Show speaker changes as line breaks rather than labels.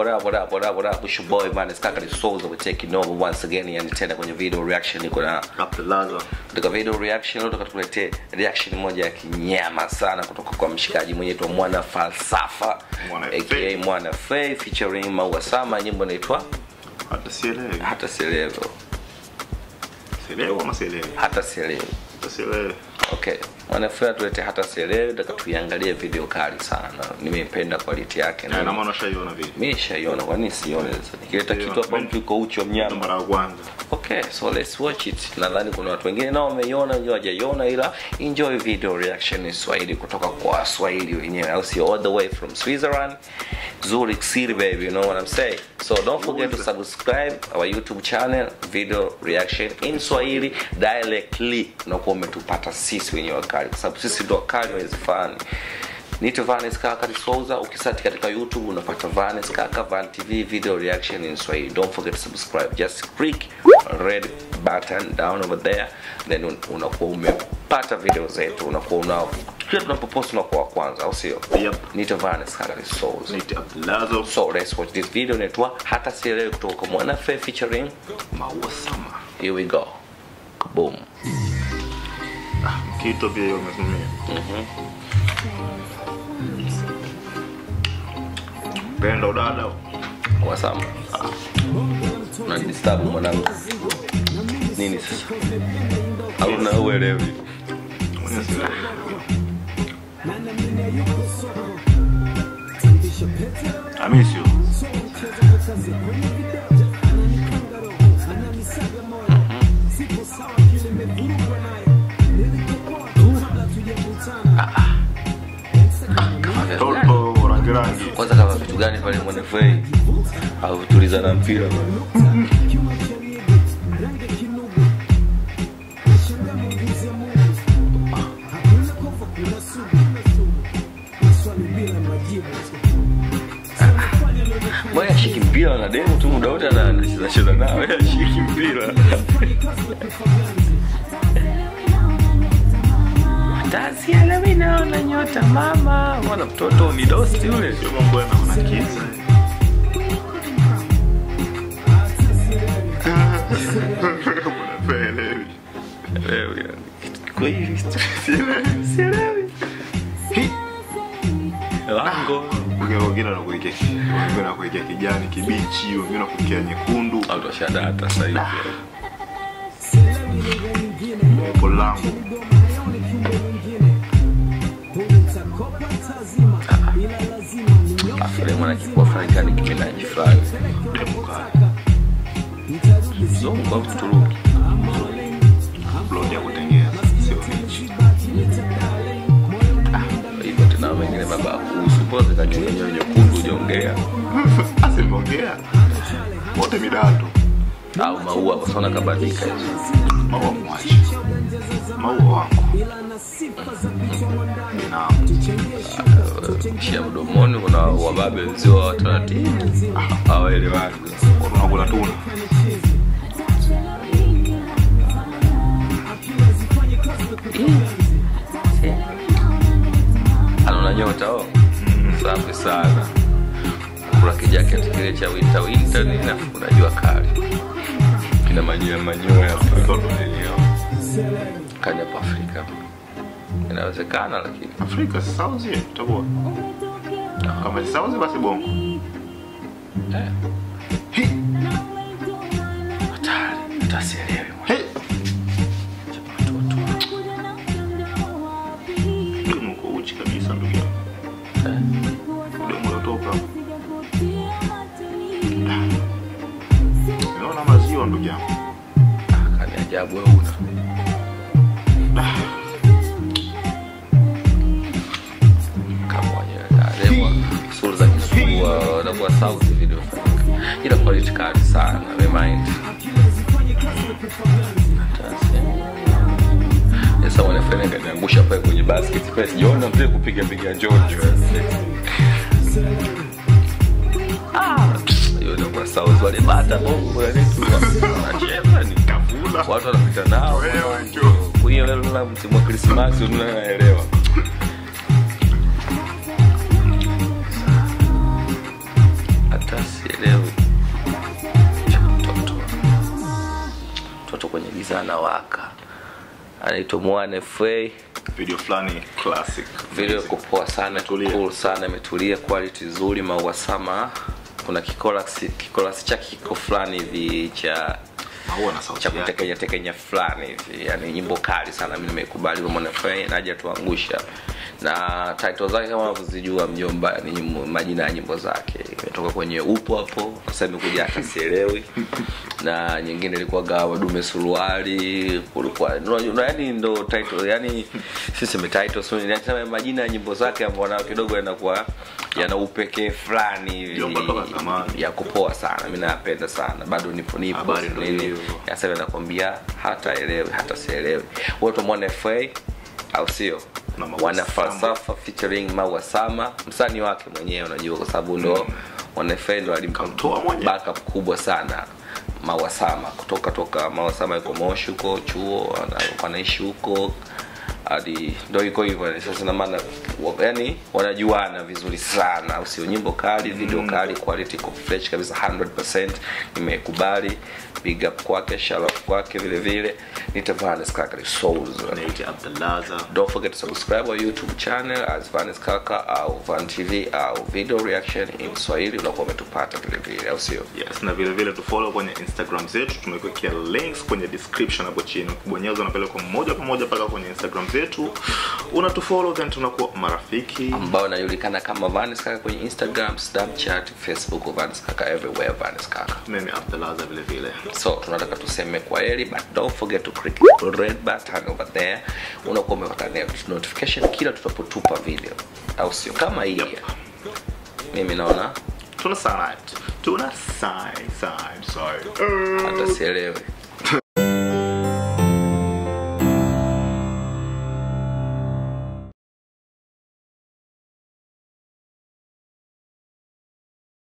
what up, what up, what up, what up? It's your boy man, it's Kakali Souls we're taking over once again. Yani tena kwenye video reaction niko na
Abdulaza.
katika video reaction leo tukuletee reaction moja ya kinyama sana kutoka kwa mshikaji mwenye tu Mwana Falsafa
Mwana
aka
Faye.
Mwana Faye featuring Maua Sama, nyimbo inaitwa
Hata sielewi.
hata sielewi,
Sielewi ama sielewi?
hata sielewi.
Hata sielewi.
Okay, Mwana Faye tulete hata sielewi, nataka tuiangalie video kali sana. Nimeipenda quality yake
Na ina
na
maana ushaiona vile.
mimi nishaiona, kwa nini sione sasa? Nikileta
Ndio,
kitu hapa
mimi-
mtu yuko uchi wa
Ndo
mnyama
mara ya kwanza.
okay so let's watch it nadhani kuna watu wengine nao wameiona wengine hawajaiona ila enjoy video reaction in swahili kutoka kwa waswahili wenyewe au sio all the way from switzerland zurich city baby you know what i'm saying so don't forget to subscribe our youtube channel video reaction in swahili directly unakuwa umetupata sisi wenyewe wakali kwa sababu sisi ndo wakali wezifani nito vanes kaka souza ukisati katika youtube unapata vanes kaka van tv video reaction in swahili don't forget to subscribe just click red button down over there then un- unakuwa umepata video zetu unakuwa una kila tunapopost unakuwa wa kwanza au sio
Yep.
nito vanes kaka souza
Naitwa Abdulaza.
so let's watch this video inaitwa hata sielewi kutoka kwa mwana Faye featuring
Maua sama.
here we go boom
Mkito pia hiyo umetumia. Penda udada.
wasama unanidistabu mwanangu nini sasa au na uelewi
Mwenye sielewi. I miss you. Toto rangi rangi.
kwanza kama vitu gani pale mwanefei au tuliza na mpira Mbona ashiki mpira na demu tu muda wote ana- anacheza nao yeye ashiki mpira Tazielewi naona nyota mama mwana mtoto ni dosti yule
Sio mambo yana unakiza. Mbona
Elewi yani. Kweli
Sielewi.
sielewi lango
Wengine wengine wanakuwekea wengine wanakuwekea kijani kibichi, wengine wanakuwekea nyekundu.
au toshadata sasa hivi
Hapo langu.
afule mwana kikuwa fulani kani kimenaji fulani
Demu kali.
mzungu au mturuki
Upload ya kutengeza. Sio nichi.
hivyo tena wengine mababu usupoze kanyonyo nyekundu ujaongea
Asa nimeongea. Wote midatu.
au maua kwa sababu kabadilika hizo
Maua mwache. Maua wangu. Naam.
shia mdomoni kuna wababe wenzio wa taratibu hawaelewani
Watu wanakula tuna.
anaona nyota o safi sana kula kijaketi kile cha winter winter nini afu unajua kali kina manyoya manyoya
Afrika tunalielewa.
kaja pa afrika inawezekana lakini
Afrika si sauzi itakuwa. Kama si sauzi basi bongo.
eh,
Hi.
hatari utasielewi
Hey. Demu uko uchi kabisa ndugu yangu. Demu unatoka. Unaona maziwa ndugu yangu.
kani ajabu wewe una kama wenyewe sura za kisua wanakuwa sauti video ila quality kali sana remind sasa wanafanya kaniangusha pale kwenye basket pale sijaona mzee kupiga piga njonjo ah hiyo ndio kwa sauti wale bata bongo ya netu wanacheza ni
Kavula.
watu wanapita nao
Wewe njoo.
kwa hiyo leo msimu wa krismasi unaelewa hata tumwane fa
video fulani classic
video iko poa sana
Imetulia.
cool sana imetulia quality nzuri maua sama kuna kikolasi kikolasi chake kiko fulani hivi cha
maua na sauti
cha
yake
kutekenya tekenya fulani hivi yani nyimbo kali sana mi nimeikubali mwanafai naja tuangusha na title zake kama unavyozijua mjomba ni nyimbo- majina ya nyimbo zake imetoka kwenye upo hapo sasa imekuja hata sielewi na nyingine ilikuwa gawa dume suruali kulikuwa unajua, yani ndo title yani siseme title so nasema majina ya nyimbo zake ambao na kidogo yanakuwa yana upekee fulani hivi
Mjomba toka zamani.
ya kupoa sana mi nayapenda sana bado nipo nipo
Habari ndo
nini.
hiyo.
sasa hivi nakwambia hata elewi hata sielewi wote mwana fa au sio
Na Maua
wana
Sama.
falsafa featuring Maua Sama msanii wake mwenyewe unajua kwa sababu ndo wana fa ndo alimpa
Kamtoa mwenyewe.
backup kubwa sana Maua Sama kutoka toka Maua Sama yuko Moshi huko chuo ana- wanaishi huko hadi ndo iko hivyo yani. sasa na maana wa- yani wanajuana vizuri sana au sio nyimbo kali video kali quality iko fresh kabisa 100% nimekubali big up kwake shout out kwake vile vile nitavanes kaka souls
naita Abdalaza
don't forget to subscribe our youtube channel as vanes kaka au van tv au video reaction in swahili unakuwa umetupata vile vile au sio
yes na vile vile tufollow kwenye instagram zetu tumekuwekea links kwenye description hapo chini ukibonyeza unapelekwa moja kwa moja mpaka kwenye instagram zetu unatufollow then tunakuwa marafiki
ambao inajulikana kama vanes kaka kwenye instagram snapchat facebook vanes kaka everywhere vanes kaka
mimi Abdalaza vile vile
so tunataka tuseme kwa heri but don't forget to click the red button over there unakuwa umepata notification kila tutapotupa video au sio kama hii
Yep.
mimi naona
tuna sign tuna sign sign sorry
hata sielewi